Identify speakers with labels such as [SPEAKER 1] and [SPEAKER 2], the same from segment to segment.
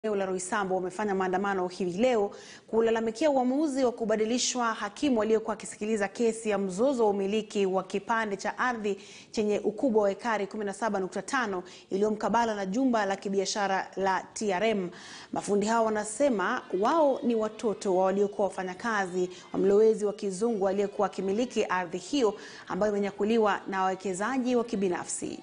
[SPEAKER 1] Eneo la Roysambu wamefanya maandamano hivi leo kulalamikia uamuzi wa kubadilishwa hakimu aliyekuwa akisikiliza kesi ya mzozo wa umiliki wa kipande cha ardhi chenye ukubwa wa ekari 17.5 iliyomkabala na jumba la kibiashara la TRM. Mafundi hao wanasema wao ni watoto wa waliokuwa wafanyakazi wa mlowezi wa kizungu aliyekuwa akimiliki ardhi hiyo ambayo imenyakuliwa na wawekezaji wa kibinafsi.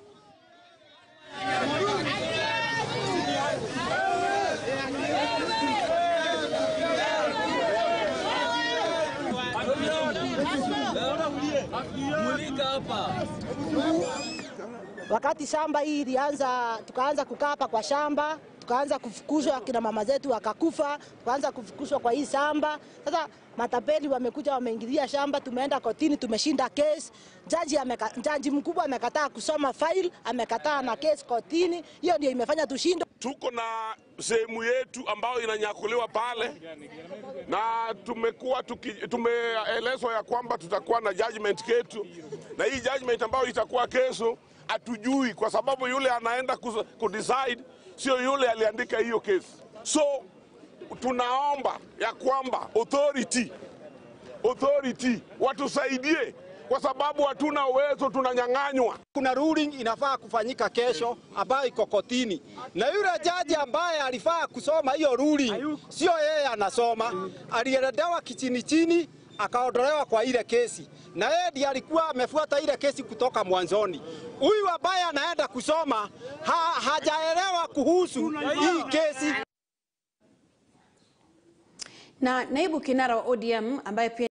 [SPEAKER 2] Wakati shamba hii ilianza, tukaanza kukaa hapa kwa shamba, tukaanza kufukuzwa, akina mama zetu wakakufa, tukaanza kufukuzwa kwa hii shamba. Sasa matapeli wamekuja, wameingilia shamba, tumeenda kotini, tumeshinda kesi. Jaji ameka, jaji mkubwa amekataa kusoma file, amekataa na kesi kotini. Hiyo ndio imefanya tushindwe.
[SPEAKER 3] Tuko na sehemu yetu ambayo inanyakuliwa pale, na tumekuwa tuki- tumeelezwa ya kwamba tutakuwa na judgment ketu, na hii judgment ambayo itakuwa kesho hatujui, kwa sababu yule anaenda kus- kudecide sio yule aliandika hiyo kesi. So tunaomba ya kwamba authority authority watusaidie, kwa sababu hatuna uwezo, tunanyang'anywa.
[SPEAKER 4] Kuna ruling inafaa kufanyika kesho ambayo iko kotini, na yule jaji ambaye alifaa kusoma hiyo ruling sio yeye anasoma, alieledewa kichini chini akaondolewa kwa ile kesi, na yeye ndiye alikuwa amefuata ile kesi kutoka mwanzoni. Huyu ambaye anaenda kusoma ha, hajaelewa kuhusu hii kesi.
[SPEAKER 1] Na naibu kinara wa ODM ambaye pia